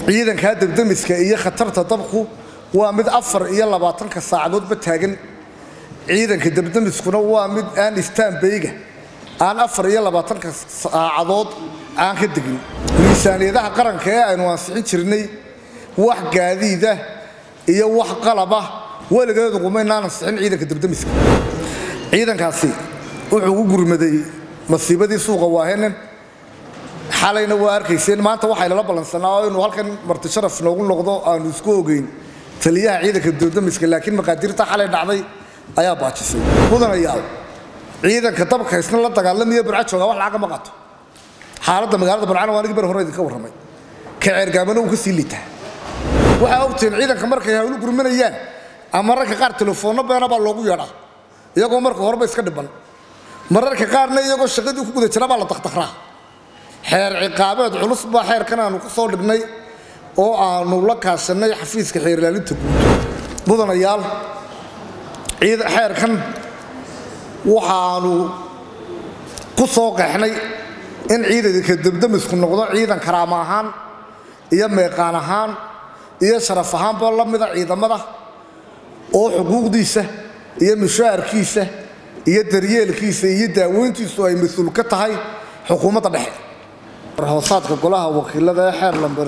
ciidankaa dabdamiska iyo khatarta dabku waa mid afar iyo labaatanka saacadoodba taagan ciidanka dabdamiskuna waa mid aan istaanbayga aan afar iyo labaatanka saacadood aan ka degin miisaaniyadaha qaranka ee aynu ansixin jirnay wax gaadiida iyo wax qalaba weligeedu qumaynaan ansixin ciidanka dabdamiska ciidankaasi wuxuu u gurmaday masiibadii suuqa waahenen xalayna waa arkayseen maanta waxaynala ballansanaa oo inuu halkan marti sharaf noogu noqdo aanu isku ogeyn taliyaha ciidanka dabdamiska laakiin maqaadiirta xalay dhacday ayaa baajisay mudanayaal ciidanka dabka isna la dagaalamaya burca jooga wax lacaga ma qato xaaladda magaalada burcana waa anigii bar hore idinka warramay ka ceergaamana uu ka sii liitaa waxaa ogtihiin ciidanka markay hawlu gurmanayaan ama ragka qaar telefoonno beena baa loogu yeedhaa iyagoo marka horeba iska dhiban mararka qaarna iyagoo shaqadii ku guda jira baa la dakdakraa xeer ciqaabeed culus baa xeerkan aanu ku soo dhignay oo aanu la kaashanay xafiiska xeer ilaalinta guud mudanayaal xeerkan waxaanu ku soo qeexnay in ciidanka dabdamisku noqdo ciidan karaama ahaan iyo meeqaan ahaan iyo sharaf ahaanba la mida ciidamada oo xuquuqdiisa iyo mushaharkiisa iyo daryeelkiisa iyo daaweyntiisu ay mas-uul ka tahay xukuumadda dhexe hoosaadka golaha wakiilada ee xeer lamber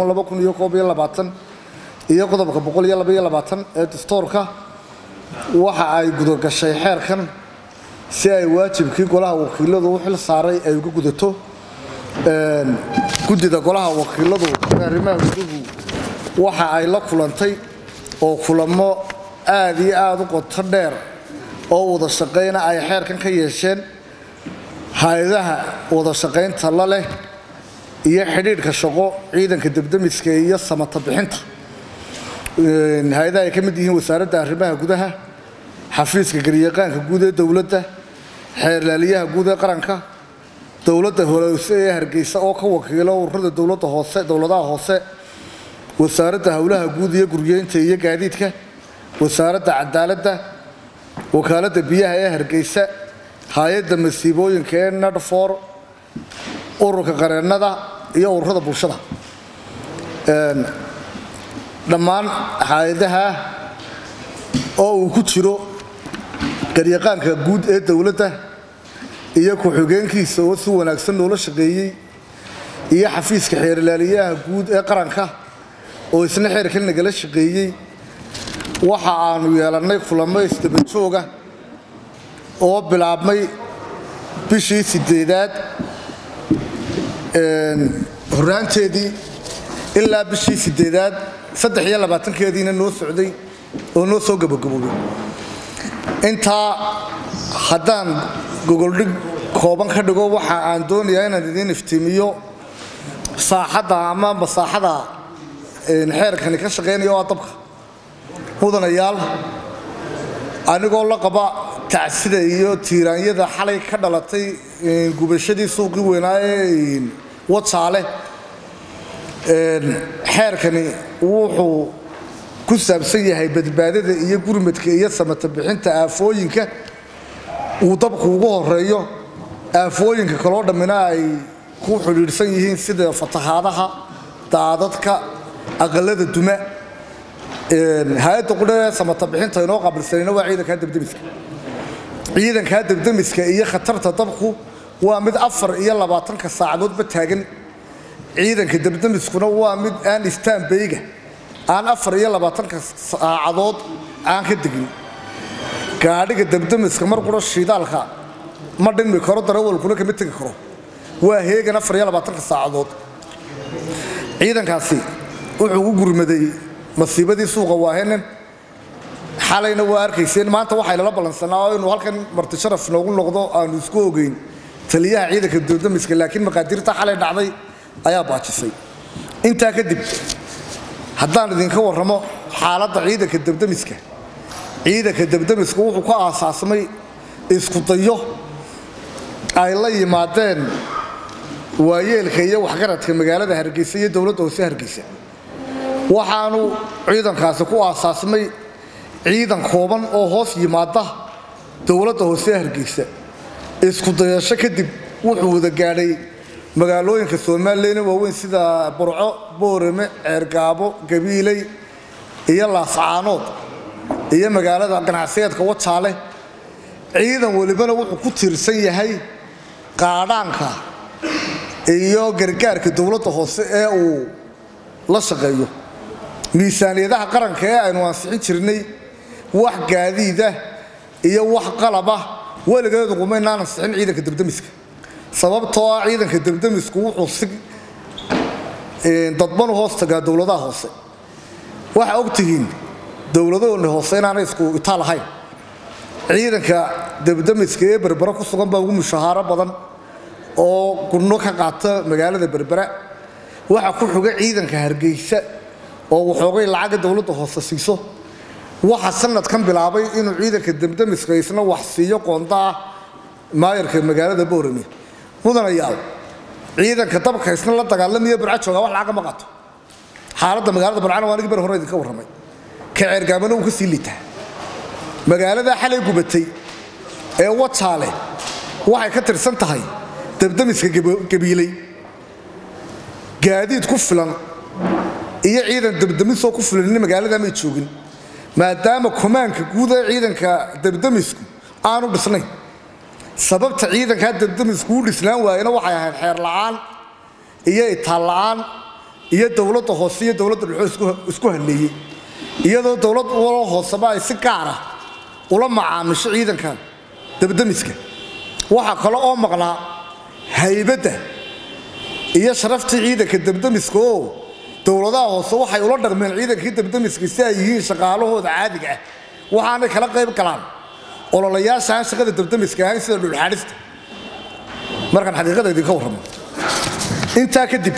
iyo qodobka ee dastoorka waxa ay gudagashay xeerkan si ay waajibkii golaha wakiiladu u xil saaray ay uga gudato guddida golaha wakiiladu arrimaha guduhu waxa ay la kulantay oo kulamo aad iyo aada u qoto dheer oo wada shaqayna ay xeerkan ka yeesheen hay-adaha wada shaqaynta la leh iyo xidhiidhka shaqo ciidanka dabdamiska iyo samata bixinta hay-adaha ay ka mid yihiin wasaaradda arrimaha gudaha xafiiska garyaqaanka guud ee dowladda xeerlaaliyaha guud ee qaranka dowladda hoose ee hargeysa oo ka wakiilo ururada dowladda hoose dowladaha hoose wasaaradda howlaha guud iyo guryeynta iyo gaadiidka wasaaradda cadaaladda wakaaladda biyaha ee hargeysa hay-adda masiibooyinka ee nadfor ururka qareennada iyo ururada bulshada dhammaan hay-adaha oo uu ku jiro garyaqaanka guud ee dowladda iyo ku-xigeenkiisa oo si wanaagsan noola shaqeeyey iyo xafiiska xeerilaaliyaha guud ee qaranka oo isna xeerkan nagala shaqeeyey waxa aanu yeelannay kulamo isdabajooga oo bilaabmay bishii sideedaad horaanteedii ilaa bishii sideedaad saddex iyo labaatankeediina noo socday oo noo soo gabagaboobay intaa haddaan gogoldhig kooban ka dhigo waxa aan doonayaa inaan idiin iftiimiyo saaxadda ama masaaxada xeerkani ka shaqaynaya oo dabka mudanayaal anigoo la qaba tacsida iyo tiiraanyada xalay ka dhalatay gubashadii suuqii weynaa ee wajaale xeerkani wuxuu ku saabsan yahay badbaadada iyo gurmadka iyo samata bixinta aafooyinka uu dabku ugu horeeyo aafooyinka kaloo dhammina ay ku xidhiidhsan yihiin sida fatahaadaha daadadka aqalada duma hay-adda qudha ee samata bixinta inoo qaabilsanayna waa ciidankaa dabdamiska ciidankaa dabdamiska iyo khatarta dabku waa mid afar iyo labaatanka saacadoodba taagan ciidanka dabdamiskuna waa mid aan istaanbayga aan afar iyo labaatanka saacadood aan ka degin gaadhiga dabdamiska mar qura shiidaalka ma dhinmi karo darawalkuna kama tegi karo waa heegan afar iyo labaatanka saacadood ciidankaasi wuxuu u gurmaday masiibadii suuqa waahenen xalayna waa arkayseen maanta waxaynala ballansanaa oo inuu halkan marti sharaf noogu noqdo aanu isku ogeyn taliyaha ciidanka dabdamiska laakiin maqaadiirta xalay dhacday ayaa baajisay intaa kadib haddaan idinka warramo xaaladda ciidanka dabdamiska ciidanka dabdamiska wuxuu ka aasaasmay isku dayo ay la yimaadeen waayeelka iyo waxgaradka magaalada hargeysa iyo dowladda hoose hargeysa waxaanu ciidankaasi ku aasaasmay ciidan kooban oo hoos yimaada dowladda hoose hargeysa isku dayasho kadib wuxuu wada gaadhay magaalooyinka somalilan waaweyn sida burco boorame ceergaabo gabiiley iyo laascaanood iyo magaalada ganacsiyeedka wajaale ciidan welibana wuxuu ku tiirsan yahay qaadhaanka iyo gargaarka dowladda hoose ee uu la shaqeeyo miisaaniyadaha qaranka ee aynu ansixin jirnay wax gaadiida iyo wax qalaba weligeedu qumaynaan ansixin ciidanka debdemiska sababtoo ah ciidanka debdemisku wuxuu si dadbanu hoos tagaa dowladaha hoose waxaa ogtihiin dowladahoona hoose inaanay isku itaal ahayn ciidanka debdemiska ee berbera ku sugan baa ugu mushahaaro badan oo gudno ka qaata magaalada berbera waxaa ku xuga ciidanka hargeysa oo waxoogay lacaga dowladda hoose siiso waxaa sanadkan bilaabay inuu ciidanka debdemiska isna wax siiyo qoonda ah maayarka magaalada boorame mudanayaal ciidanka dabka isna la dagaalamaya burca jooga wax lacaga ma qato xaaladda magaalada burcana waa anigi bar hore idinka warramay ka ceergaamana uu ka sii liitaa magaalada xalay gubatay ee wajaale waxay ka tirsan tahay debdemiska gabiiley gaadiid ku filan iyo ciidan debdemisoo ku filan magaalada may joogin maadaama komaanka guud ee ciidanka debdemisku aanu dhisnayn sababta ciidankaa debdemisku u dhisnaan waayena waxay ahayd xeer la'aan iyo itaal la'aan iyo dowladda hoose iyo dowladda dhexoo isku halleeyey iyadoo dowlad walo hooseba ay si gaara ula macaamisho ciidanka debdemiska waxaa kale oo maqnaa haybadda iyo sharaftii ciidanka debdemiska oo dowladaha hoose waxay ula dhaqmeen ciidankii debdemiska si ay yihiin shaqaalahooda caadiga ah waxaanay kala qayb galaan ololayaasha aan shaqada debdemiska ahayn sida dhulxaadhista markaan xaqiiqada idinka warramo intaa kadib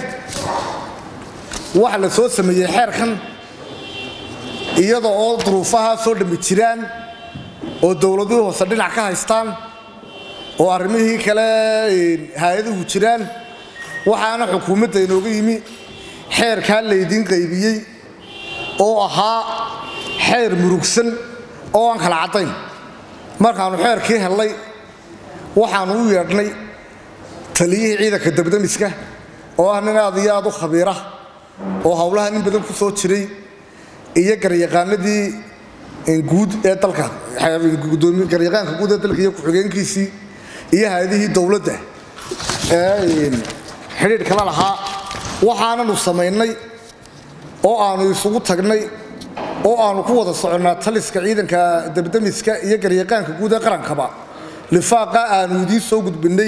waxa la soo sameeyey xeerkan iyada oo duruufaha soo dhammi jiraan oo dowladuhu hoose dhinac ka haystaan oo arrimihii kale hay-aduhu jiraan waxaana xukuumadda inooga yimi xeerkaa laydiin qaybiyey oo ahaa xeer murugsan oo aan kala caddayn markaannu xeerkii hellay waxaannu u yeedhnay taliyihii ciidanka debdemiska oo ah nin aad iyo aad u khabiira oo howlaha nin badan ku soo jiray iyo garyaqaanadii guud ee dalka garyaqaanka guud ee dalka iyo ku-xigeenkiisii iyo hay-adihii dowladda ee xidhiidhkala lahaa waxaananu samaynay oo aanu isugu tagnay oo aanu ku wada soconnaa taliska ciidanka debdemiska iyo garyaqaanka guud ee qarankaba lifaaqa aanu idiin soo gudbinnay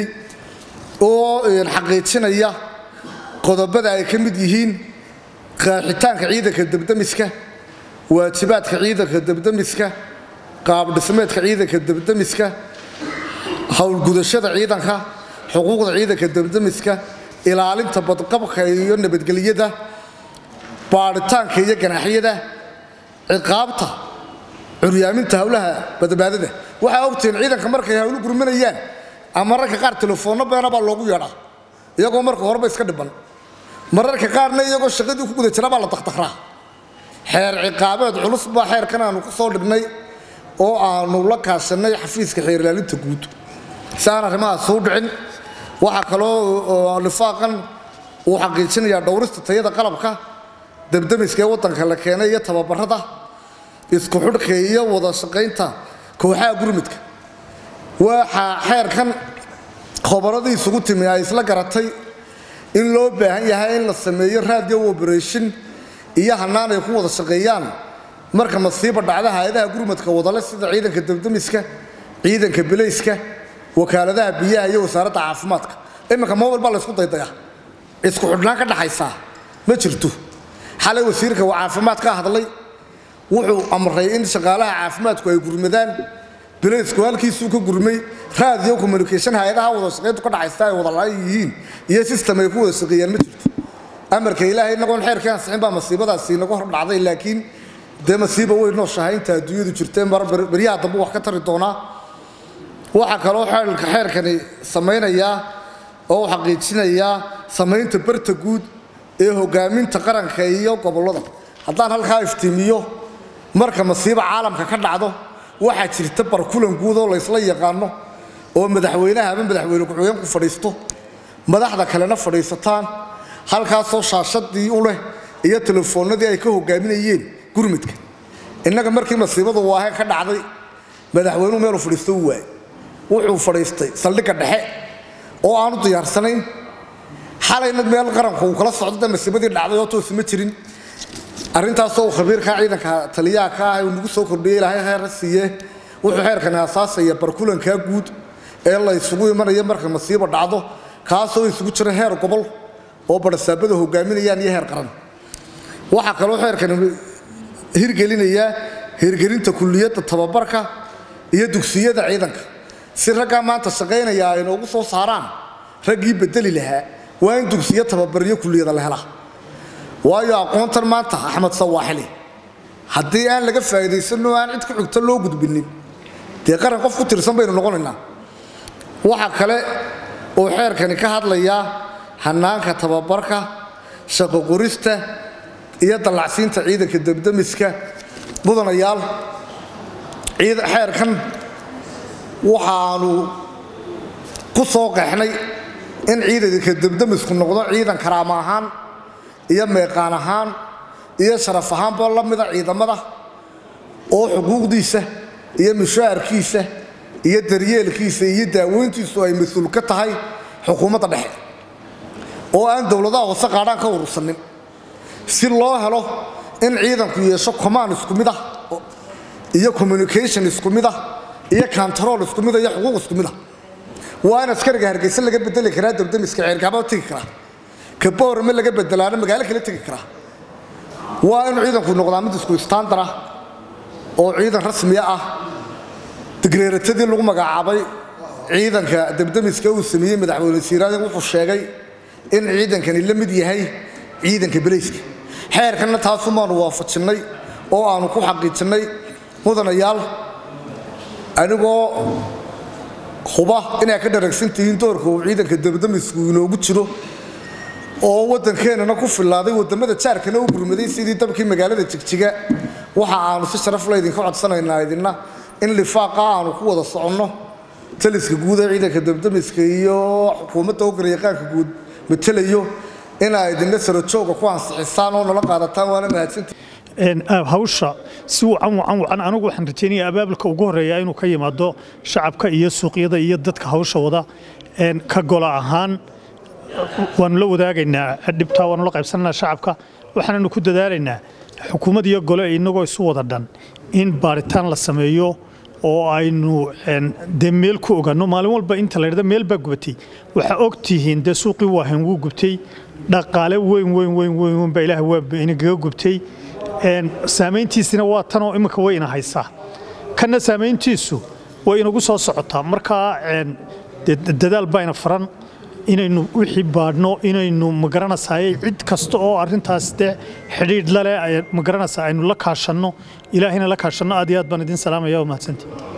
oo xaqiijinaya qodobada ay ka mid yihiin qaaxitaanka ciidanka debdemiska waajibaadka ciidanka debdemiska qaabdhismeedka ciidanka debdemiska howlgudashada ciidanka xuquuqda ciidanka debdemiska ilaalinta badqabka iyo nabadgelyada baadhitaanka iyo ganaaxyada ciqaabta curyaaminta howlaha badbaadada waxaa ogtihiin ciidanka markay hawlu gurmanayaan ama mararka qaar telefoonno beena baa loogu yeedhaa iyagoo marka horeba iska dhiban mararka qaarna iyagoo shaqadii ku guda jira baa la dakdakraa xeer ciqaabeed culus baa xeerkan aanu ku soo dhignay oo aanu la kaashanay xafiiska xeer ilaalinta guud si aan arrimahaas soo dhicin waxaa kaloo lifaaqan uu xaqiijinayaa dhowrista tayada qalabka debdemiska ee waddanka la keenay iyo tababarada isku xidhka iyo wada shaqaynta kooxaha gurmudka waxaa xeerkan khobaradii isugu timi ay isla garatay in loo baahan yahay in la sameeyo radio operation iyo hanaan ay ku wada shaqeeyaan marka masiiba dhacda hay-adaha gurmadka wadale sida ciidanka debdemiska ciidanka bilayska wakaaladaha biyaha iyo wasaaradda caafimaadka iminka mobile baa laysku daydaya isku xidhnaan ka dhaxaysaa ma jirto xalay wasiirka caafimaad ka hadlay wuxuu amray in shaqaalaha caafimaadku ay gurmadaan bilaysku halkiisuu ka gurmay radio communication hay-adaha wada shaqayntu ka dhaxaysta ay wada la-an yihiin iyo system ay ku wada shaqeeyaan ma jirto amarka ilaahay inagoon xeerkii ansixin baa masiibadaasi inagu hor dhacday laakiin dee masiiba way nooshahay inta adduunyadu jirtee mar beryaha dambe wax ka tari doonaa waxaa kaloo xeelka xeerkani samaynayaa oo uu xaqiijinayaa samaynta barta guud ee hogaaminta qaranka iyo gobollada haddaan halkaa iftiimiyo marka masiiba caalamka ka dhacdo waxaa jirta barkulan guud oo laysla yaqaano oo madaxweynaha ama madaxweyne ku-xigeen ku fadhiisto madaxda kalena fadhiisataan halkaasoo shaashadii u leh iyo telefoonnadii ay ka hogaaminayeen gurmudka innaga markii masiibadu waahe ka dhacday madaxweynuhu meeluu fadhiisto u waayey wuxuu fadhiistay saldhigga dhexe oo aanu diyaarsanayn xalayna meel qaranku uu kala socdo masiibadii dhacday oo toosi ma jirin arrintaasoo uu khabiirka ciidanka taliyaha ka ah uu nagu soo kordhiyey ilaahay heerra siiye wuxuu xeerkani aasaasaya barkulankaa guud ee la isugu imanaya marka masiibo dhacdo kaasoo isugu jira heer gobol oo barasaabada hogaaminayaan iyo heer qaran waxaa kaloo xeerkani hirgelinayaa hirgelinta kuliyadda tababarka iyo dugsiyada ciidanka si raggaa maanta shaqaynaya ay noogu soo saaraan raggii bedeli lahaa waa in dugsiyo tababariyo kuliyada la helaa waayo aqoontan maanta axmed sawaaxili haddii aan laga faa'iidaysanno aan cid ku xigto loo gudbinin dee qaran qof ku tirsan baynu noqonaynaa waxa kale oo xeerkani ka hadlayaa hanaanka tababarka shaqo qorista iyo dallacsiinta ciidanka debdemiska mudanayaal xeerkan waxaanu ku soo qeexnay in ciidanka debdemisku noqdo ciidan karaama ahaan iyo meeqaan ahaan iyo sharaf ahaanba la mida ciidamada oo xuquuqdiisa iyo mushaharkiisa iyo daryeelkiisa iyo daaweyntiisu ay mas-uul ka tahay xukuumadda dhexe oo aan dowladaha hoose qaadhaan ka urursanin si loo helo in ciidanku yeesho command isku mid ah iyo communication isku mid ah iyo control isku mid ah iyo xuquuq isku mid ah waa in askariga hargeysa laga bedeli karaa debdemiska ceerkaaba tegi karaa kaboorme laga bedelaana magaalo kala tegi karaa waa inuu ciidanku noqdaa mid isku istaandar ah oo ciidan rasmiya ah digreeratadii lagu magacaabay ciidanka debdemiska uu sameeyey madaxweyne siiraadin wuxuu sheegay in ciidankani la mid yahay ciidanka belayska xeerkanna taasumaanu waafajinnay oo aanu ku xaqiijinnay mudanayaal anigoo huba inay ka dharagsan tihiin doorka uu ciidanka debdemisku inoogu jiro oo waddankeenana ku filaaday waddamada jaarkana u gurmaday sidii dabkii magaalada jigjiga waxa aanu si sharaf la idinka codsanaynaa idinna in lifaaqa aanu ku wada soconno taliska guud ee ciidanka debdemiska iyo xukuumadda hogalyaqaanka guud matelayo inaa idinna sarajooga ku ansixisaan oo nala qaadataan waana mahadsantii hawsha si wacan wacan wacan anigu waxaan rajaynaya abaabulka ugu horeeya inuu ka yimaado shacabka iyo suuqyada iyo dadka hawsha wada ka gola ahaan waanu la wadaagaynaa dhibtaa waanu la qaybsananaa shacabka waxaananu ku dadaalaynaa xukuumad iyo gole inagoo isu wada dhan in baaritaan la sameeyo oo aynu dee meel ku ogaano maalin walba inta la dhada meel baa gubatay waxaa og tihiin dee suuqii waahan wuu gubtay dhaqaale weyn weyn weyn weyn weyn baa ilaah waa inagaga gubtay saamayntiisina waa tanoo imminka way ina haysaa kanna saamayntiisu way inagu soo socotaa markaa dadaal baa ina faran inaynu wixii baadhno inaynu magaranaysaay cid kasta oo arintaas de xidhiidh laleh magaranaysa aynu la kaashanno ilaahayna la kaashanno aad iyo aad baan idin salaamaya waa mahadsantii